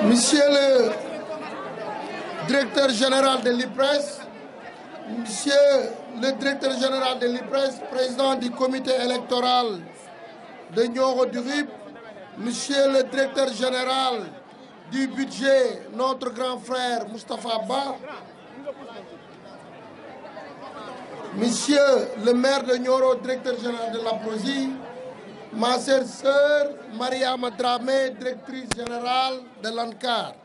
Monsieur le directeur général de l'IPRES, Monsieur le directeur général de l'IPRES, président du comité électoral de Nioro du Rip, Monsieur le directeur général du budget, notre grand frère Moustapha Ba, Monsieur le maire de Nioro, directeur général de la PROSI, ma chère sœur Mariama Dramé, directrice générale de l'ANCAR.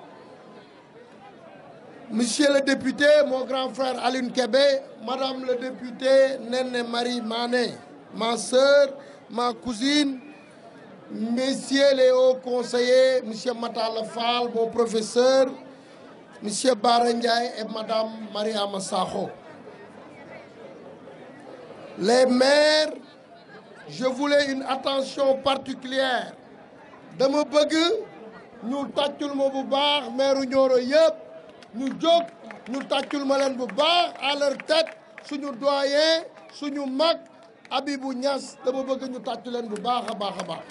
Monsieur le député, mon grand frère Aline Kébé, Madame le député Nene Marie Mané, ma sœur, ma cousine, Messieurs les hauts conseillers, Monsieur Matal Fall, mon professeur, Monsieur Barangay et Madame Mariama Sakho. Les maires, je voulais une attention particulière dama bëgg ñu tàccul ma bu baax maire Nioro yëpp ñu jóg ñu tàccul ma leen bu baax à leur tête suñu doyen suñu mag Abibou Niass dama bëgg ñu tàccu leen bu baax a baax a baax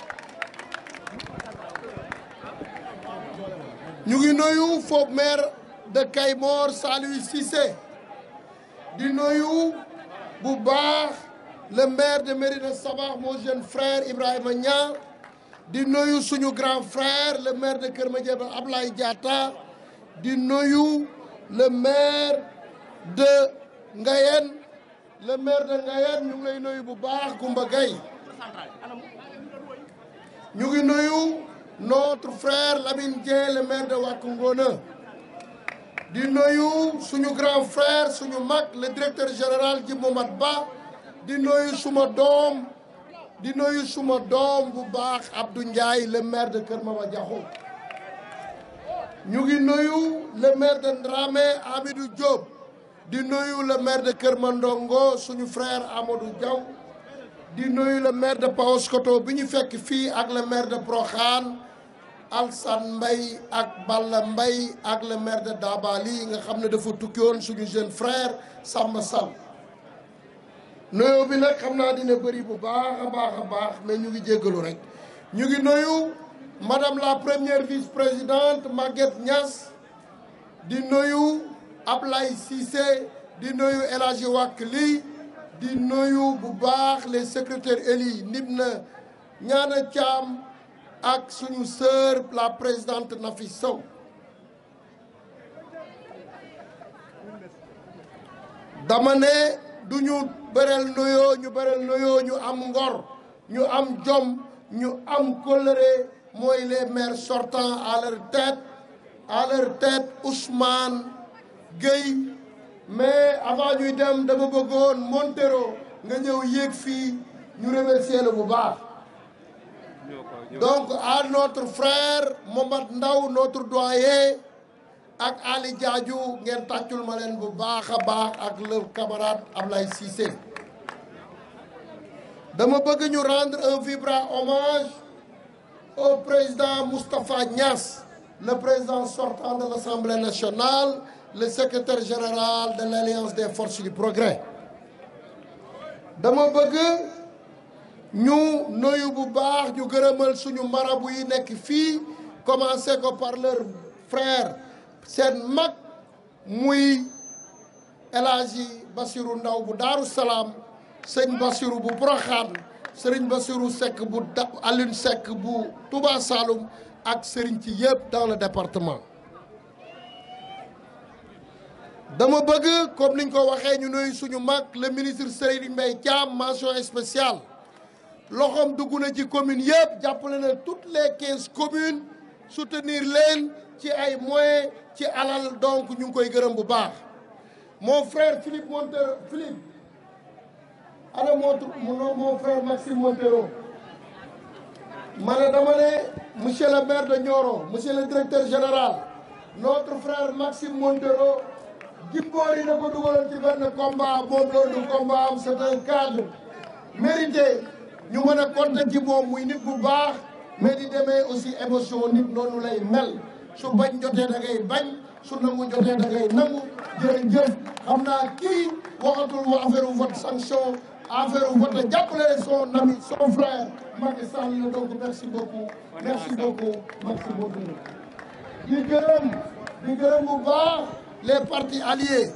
ñu ngi nuyu foofu maire de Kaymor Saliou Cissé di nuyu bu baax le maire de Mérina Sabakh mon jeune frère Ibrahima Niang di nuyu suñu grand frère le maire de Kër Madiabel Ablaye Diatta di nuyu le maire de Ngayen le maire de Ngayen ñu ngi lay nuyu bu baax Koumba Gaye ñu ngi nuyu notre frère Lamine Dieng le maire de Wack Ngouna di nuyu suñu grand frère suñu mag le directeur général ji Momad Ba di nuyu suma doom di nuyu suma doom bu baax Abdou Ndiaye le maire de Kër Maba Diakhou ñu ngi nuyu le maire de Ndramé Amidou Diop di nuyu le maire de Kër Mandongo suñu frère Amadou Diaw di nuyu le maire de Paoskoto bi ñu fekk fii ak le maire de Prokhane Alsane Mbaye ak Balla Mbaye ak le maire de Dabali nga xam ne dafa tukki woon suñu jeune frère Samba Sall nuyoo bi nag xam naa dina bëri bu baax a baax a baax mais ñu ngi jéggalu rek ñu ngi nuyu madame la première vice-présidente Maguette Niass di nuyu Ablaye Cissé di nuyu El Hadji Wack Ly di nuyu bu baax les secrétaires élus Nibna Ñaana Thiam ak suñu sœur la présidente Nafi Sow dama ne du ñu bëreel nuyoo ñu bëreel nuyoo ñu am ngor ñu am jom ñu am kóllëre mooy les maires sortants à leur tête à leur tête Ousmane Gueye mais avant ñuy dem dama bëggoon Montero nga ñëw yéeg fii ñu remercier la bu baax donc à notre frère Momad Ndaw notre doyen ak Ali Diadiou ngeen tàccul ma leen bu baax a baax ak le camarade Ablaye Cissé dama bëgg ñu rendre un vibrant hommage au président Moustapha Niass le président sortant de l'Assemblée nationale le secrétaire général de l'Alliance des forces du progrès dama bëgg ñu nuyu bu baax ñu gërëmal suñu marabu yi nekk fii commencé ko par leur frère seen mag muy El Hadji Bassirou Ndaw bu Daaru Salaam sëñ Bassirou bu Porokhane sëriñ Bassirou Seck bu da Alioune Seck bu Touba Saloum ak sëriñ ci yëpp dans le département dama bëgg comme niñ ko waxee ñu nuyu suñu mag le ministre Serigne Mbaye Thiam mention spéciale loxoom dugg na ci commune yëpp jàppale na toutes les quinze communes soutenir leen ci ay moyens ci alal donc ñu ngi koy gërëm bu baax mon frère Philippe Montero Philippe ana mon mon frère Maxime Montero ma ne dama ne monsieur le maire de Nioro monsieur le directeur général notre frère Maxime Montero jimboor yi na ko dugaloon ci benn combat moom loolu du combat am c'est un cadre mérité ñu mën a compter ci moom muy nit bu baax mais di demee aussi émotion nit noonu lay mel su bañ jotee da ngay bañ su nangu jotee da ngay nangu jërëjëf xam naa kii waxatul ma affaire vote sanction affaire vote jàppale son ami son frère Macky Sall donc merci beaucoup merci beaucoup merci beaucoup di gërëm di gërëm bu baax les partis alliés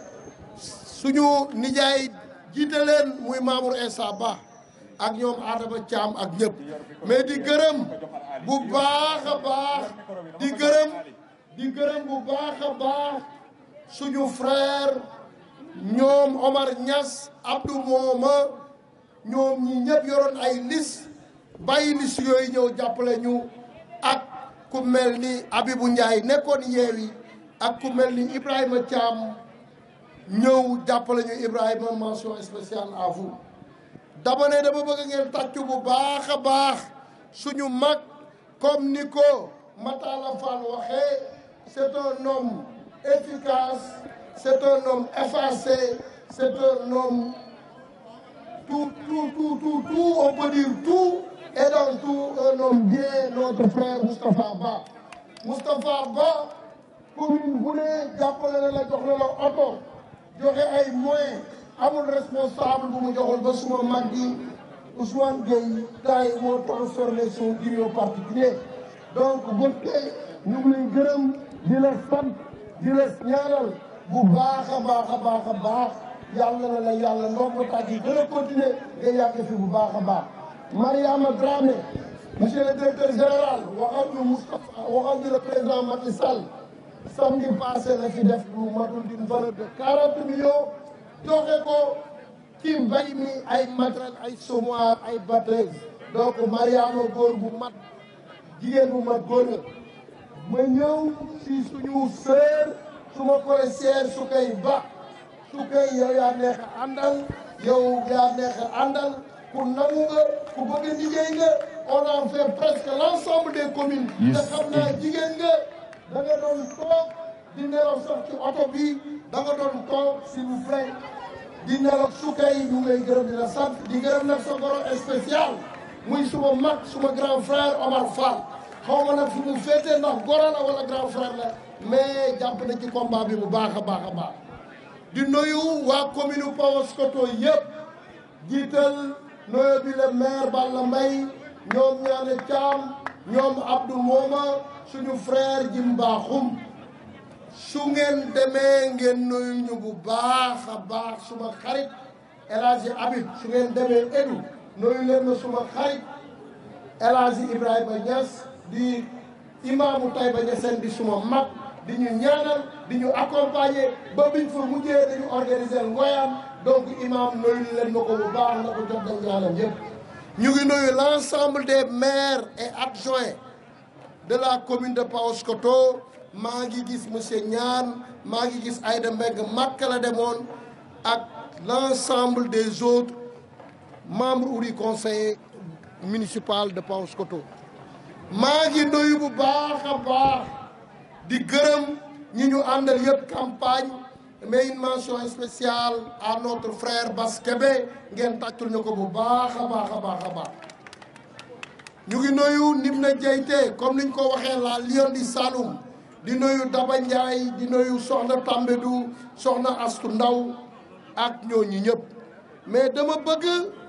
suñu nijaay jiite leen muy Mamour Insa Ba ak ñoom Adama Thiam ak ñëpp mais di gërëm bu baax a baax di gërëm di gërëm bu baax a baax suñu frère ñoom Omar Niass Abdou Mooma ñoom ñi ñëpp yoroon ay liste bàyyi liste yooyu ñëw jàppale ñu ak ku mel ni Abibou Ndiaye nekkoon yeewi ak ku mel ni Ibrahima Thiam ñëw jàppale ñu Ibrahima mention spéciale à vous dama ne dama bëgg ngeen tàccu bu baax a baax suñu mag comme ni ko Matala Fall waxee c'est un homme efficace c'est un homme effacé c'est un homme tout tout tout tout tout on peut dire tout et dans tout un homme bien notre frère Moustapha Ba Moustapha Ba commune bu ne jàppale na la jox na la oto joxe ay moyens amul responsable bu mu joxul ba suma mag bi Ousmane Gueye tay moo transformé son bureau particulier donc ba tey ñu ngi lay gërëm di la sant di la ñaanal bu baax a baax a baax a baax yàlla na la yàlla ndomb tàgg yi gën a continuer nga yàgg fi bu baax a baax Mariama Dramé monsieur le directeur général waxal ñu Moustapha waxal ñu le président Macky Sall samedi passé la fi def lu matul d'une valeur de 40 millions joxe ko ci mbay mi ay matériel ay semoir ay batteuse donc Mariama góor bu mat jigéen bu mat góor nga ma ñëw si suñu sœur suma policière su koy ba su koy yow yaa neex a àndal yow yaa neex a àndal ku nangu nga ku bëgg liggéey nga on a fait presque l'ensemble des communes te xam naa jigéen nga da nga doon toog di nelaw sax ci oto bi da nga doon toog s'il vous plaît di nelaw su koy ñu ngay gërëm di la sant di gërëm nag sa goro spécial muy suma mag suma grand frère Omar Fall xaw ma nag fu mu féetee ndax goro la wala grand frère la mais jàpp na ci combat bi bu baax a baax a baax di nuyu waa commune Paoskoto yëpp jiital nuyu bi le maire Balla Mbaye ñoom ñaane Thiam ñoom Abdou Mooma suñu frère Jim Bakhoum su ngeen demee ngeen nuyu ñu bu baax a baax suma xarit El Hadji Habib su ngeen demee Edu nuyu leen na suma xarit El Hadji Ibrahima Niass di imaamu Taïba Niassène di suma mag di ñu ñaanal di ñu accompagner ba biñ fa mujjee dañu organiser ngoyaan donc imam nuyu leen ma ko bu baax na ko jot dañ ñaanal yëpp ñu ngi nuyu l'ensemble des maires et adjoints de la commune de Paoskoto maa ngi gis monsieur Niane maa ngi gis Aïda Mbengue Makka la demoon ak l'ensemble des autres membres ou du conseil municipal de Paoskoto maa ngi nuyu bu baax a baax di gërëm ñi ñu àndal yëpp campagne mais une mention spéciale à notre frère Bass Kébé ngeen tàccul ñu ko bu baax a baax a baax a baax ñu ngi nuyu Nimna Diayte comme niñ ko waxee la Lion di Saloum di nuyu Daba Ndiaye di nuyu Soxna Tambédou Soxna Astu Ndaw ak ñooñu ñëpp mais dama bëgg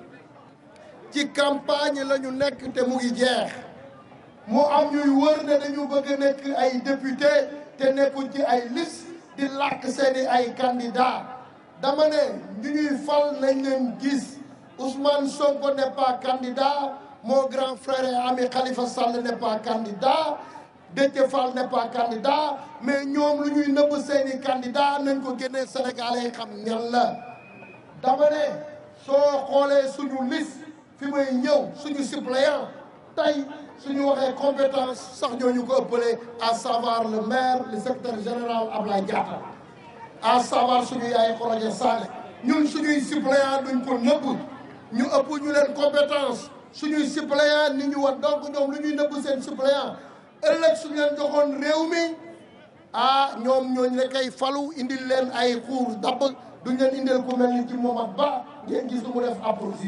ci campagne la ñu nekk te mu ngi jeex mu am ñuy wër ne dañu bëgg nekk ay député te nekkuñ ci ay liste di làkk seeni ay candidat dama ne ñu ñuy fal nañ leen gis Ousmane Sonko n'est pas candidat mon grand frère et ami Khalifa Sall n'est pas candidat Déthié Fall n'est pas candidat mais ñoom lu ñuy nëbb seeni candidat nañ ko génnee Sénégalais yi xam ñan la dama ne soo xoolee suñu liste fi may ñëw suñu suppléant tey suñu waxee compétence sax ñooñu ko ëppale à savoir le maire le secrétaire général Ablaye Diatta à savoir suñu yaay Khorodia Sané ñun suñuy suppléant duñ ko nëbb ñu ëpp ñu leen compétence suñuy suppléant ni ñu wax donc ñoom lu ñuy nëbb seen suppléant ëllëg suñu leen joxoon réew mi ah ñoom ñooñu la koy falu indil leen ay xuur dabb duñ leen indil ku mel ni ci Momat Ba ngeen gis lu mu def approche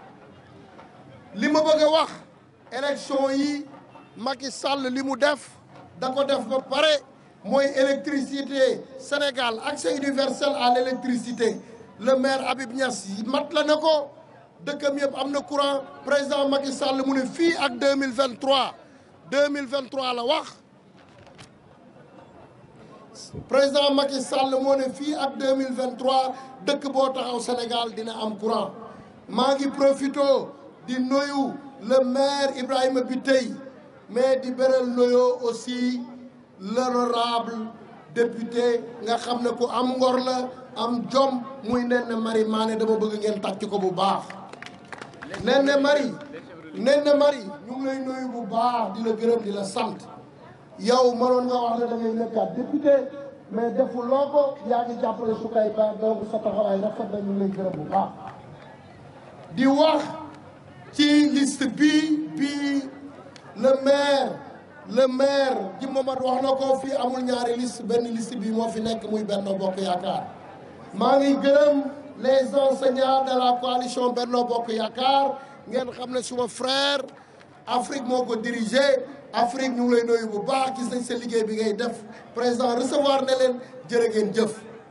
li ma bëgg a wax élection yi Macky Sall li mu def da ko def ba pare mooy électricité Sénégal accès universel à l' électricité le maire Habib Niass mat la ne ko dëkkam yëpp am na courant président Macky Sall mu ne fii ak deux mille vingt trois deux mille vingt trois la wax président Macky Sall moo ne fii ak 2023 dëkk boo taxaw Sénégal dina am courant maa ngi profito di nuyu le maire Ibrahima Biteye mais di beral nuyoo aussi l'honorable député nga xam ne ku am ngor la am jom muy Néné Marie Mané dama bëgg ngeen tàcc ko bu baax Néné Marie Néné Marie ñu ngi lay nuyu bu baax di la gërëm di la sant yow mënoon nga wax ne da ngay nekkaat député mais defuloo ko yaa ngi jàppale Soukay Ba donc sa taxawaay rafet na ñu ngi lay gërëm bu baax di wax ci liste bi bii le maire le maire ji Momad wax na ko fii amul ñaari liste benn liste bi moo fi nekk muy Benno Bokk Yaakaar maa ngi gërëm les enseignants de la coalition Benno Bokk Yaakaar ngeen xam ne suma frère Afrique moo ko dirigé Afrique ñu ngi lay nuyu bu baax gis nañ sa liggéey bi ngay def président recevoir ne leen jërë ngeen jëf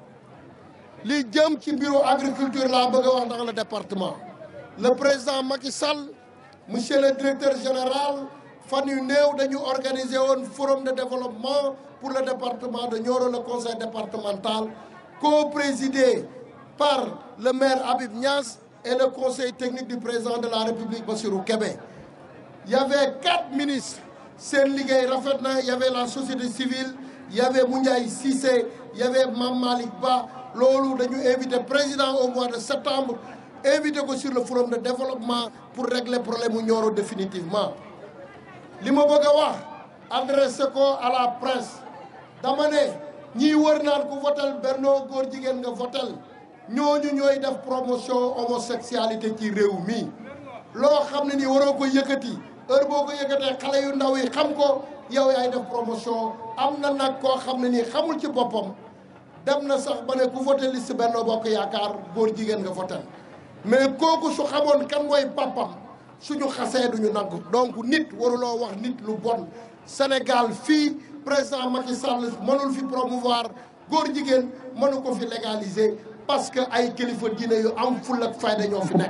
li jëm ci bureau agriculture laa bëgg a wax dans le département le président Macky Sall monsieur le directeur général fan yu néew dañu organiser woon forum de développement pour le département de Nioro le conseil départemental co-présidé par le maire Habib Niass et le conseil technique du président de la République Bassirou Kébé il y avait quatre ministres seen liggéey rafet na il y avait la société civile il y avait Moundiaye Cissé il y avait Mame Malick Ba loolu dañu invité président au mois de septembre invité ko sur le forum de développement pour régler problème mu Nioro définitivement li ma bëgg a wax adressé ko à la presse dama ne ñiy wër naan ku votel Benno góor jigéen nga votel ñooñu ñooy def promotion homosexualité ci réew mi loo xam ne ni waroo ko yëkkati heure boo ko yëkkatee xale yu ndaw yi xam ko yow yaay def promotion am na nag koo xam ne nii xamul ci boppam dem na sax ba ne ku voté liste Benno Bokk Yaakaar góor jigéen nga votel mais kooku su xamoon kan mooy papam suñu xasee duñu nangu donc nit waruloo wax nit lu bon Sénégal fii président Macky Sall mënul fi promouvoir góor jigéen mënu ko fi légaliser parce que ay kilifa diine yu am ful ak fayda ñoo fi nekk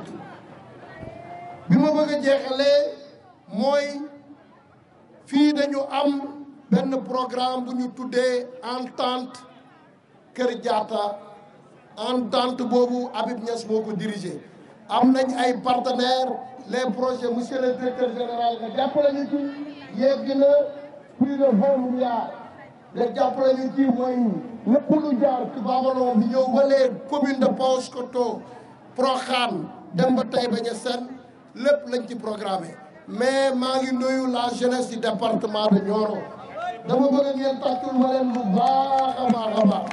bi ma bëgg a jeexalee mooy fii dañu am benn programme bu ñu tuddee entente Kër Diatta entente boobu Habib Niass moo ko dirigé am nañ ay partenaires les projets monsieur le directeur général nga jàppale ñu ci yegg na plus de vingt milliards nga jàppale ñu ci mooy lépp lu jaar ci Babalon bi ñëw ba les communes de Paoskoto Prokhane dem ba Taïba Niassène lépp lañ ci programmé mais maa ngi nuyu la jeunesse du département de Nioro dama bëgg ngeen tàccul ma leen bu baax a baax a baax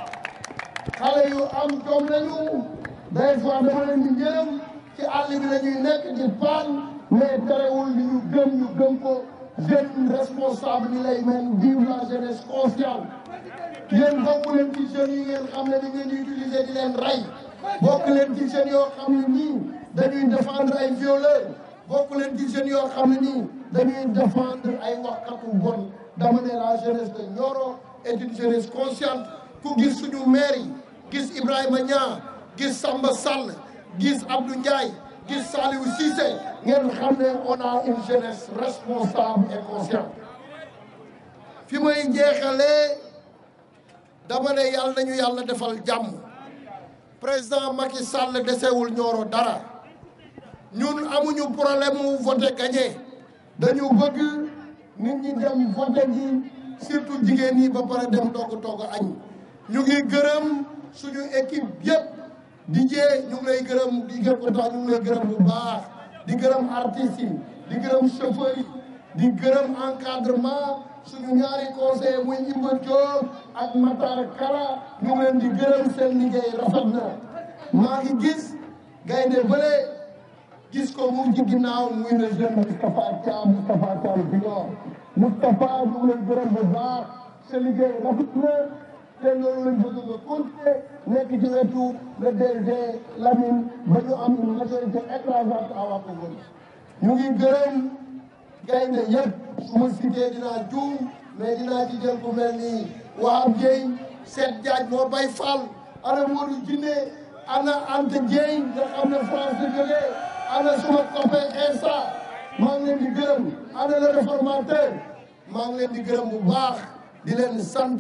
xale yu am jom lañu des fois dama leen di njërëm ci àll bi la ñuy nekk di paan mais terewul li ñu gëm ñu gëm ko jeune responsable yi lay mel vive la jeunesse consciente yéen bokk leen ci jeunes yi ngeen xam ne ni ngeen di utiliser di leen rey bokk leen ci jeunes yoo xam ne nii dañuy défendre ay violeurs bokk leen ci jeunes yoo xam ne nii dañuy défendre ay waxkatu bon dama ne la jeunesse de Nioro est une jeunesse consciente ku gis suñu maire yi gis Ibrahima Niang gis Samba Sall gis Abdou Ndiaye gis Saliou Cissé ngeen xam ne on a une jeunesse responsable et consciente fi may jeexalee dama ne yàlla nañu yàlla defal jàmm président Macky Sall desewul Nioro dara ñun amuñu problème mu voté gagné dañu bëgg nit ñi dem voté ji surtout jigéen ñi ba pare dem togg togg añ ñu ngi gërëm suñu équipe yëpp di jee ñu ngi lay gërëm di gërëm ko tax ñu ngi lay gërëm bu baax di gërëm artistes yi di gërëm chauffeurs yi di gërëm encadrement suñu ñaari conseil muy Imba Diop ak Matar Kala ñu ngi leen di gërëm seen liggéey rafet na maa ngi gis gaynde bële gis ko mu ci ginnaaw muy le jeune Moustapha Thiam Moustapha Thiam Junior Moustapha ñu ngi lay gërëm bu baax sa liggéey rafet na te loolu lañ bëgg nga continuer nekk ci wetu le DG Lamine ba ñu am une majorité écrasante à Wakungul ñu ngi gërëm gaynde yëpp su ma cité dinaa juum mais dinaa ci jël ku mel ni Wahab Dieye Seet Diagne moo bay Fall ana Modou Djiné ana Anta Dieye nga xam ne France la jógee ana suma copain Insa maa ngi leen di gërëm ana le réformateur maa ngi leen di gërëm bu baax di leen sant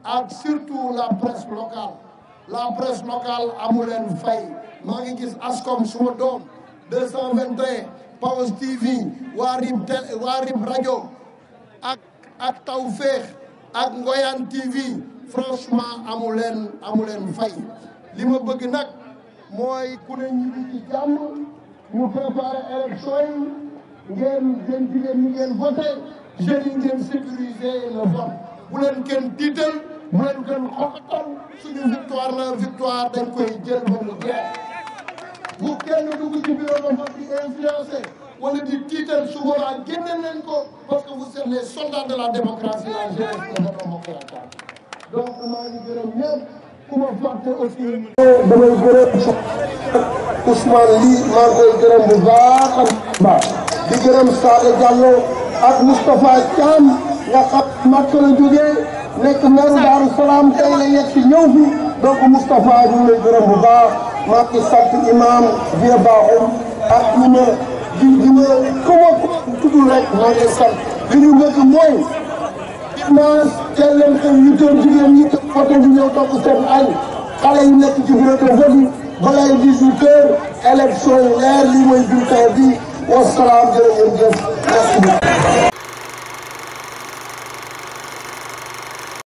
ak surtout la presse locale la presse locale amu leen fay maa ngi gis Ascom suma doom 221 Pawes TV waa Rib télé waa Rib rajo ak ak Tawfekh ak Ngoyane TV franchement amu leen amu leen fay li ma bëgg nag mooy ku ne ñibbi ci jàmm ñu préparer élection yi ngeen ngeen jigéen ñi ngeen voté jeunes yi ngeen sécuriser le vote bu leen kenn tiital bu leen kenn xoxatal suñu victoire la victoire dañ koy jël ba mu jeex bu kenn dugg ci bureau de vote di influencé wala di tiital su boobaa génne leen ko parce que vous êtes les soldats de la démocratie la jeunesse de Benno Bokk Yaakaar donc maa ngi gërëm ñëpp ku ma fàtte aussi. damay gërëm Ousmane lii maa ngi koy gërëm bu baax a baax di gërëm Sada Diallo ak Moustapha Thiam nga xam màkk la jógee nekk maire Daaru Salaam tey la yegg si ñëw fi donc Moustapha ñu ngi lay gërëm bu baax maa ngi sant imam Vieux Bakhoum ak ñu ne di di ne ku ma tudd rek maa ngi sant li ñu bëgg mooy dimanche teel leen xëy huit heures jigéen ñi oto bi ñëw topp seen añ xale yi nekk ci bureau de vote yi balay dix-huit heures élection yi leer lii mooy bulletin bi wasalaam jërë ngeen jëf merci beaucoup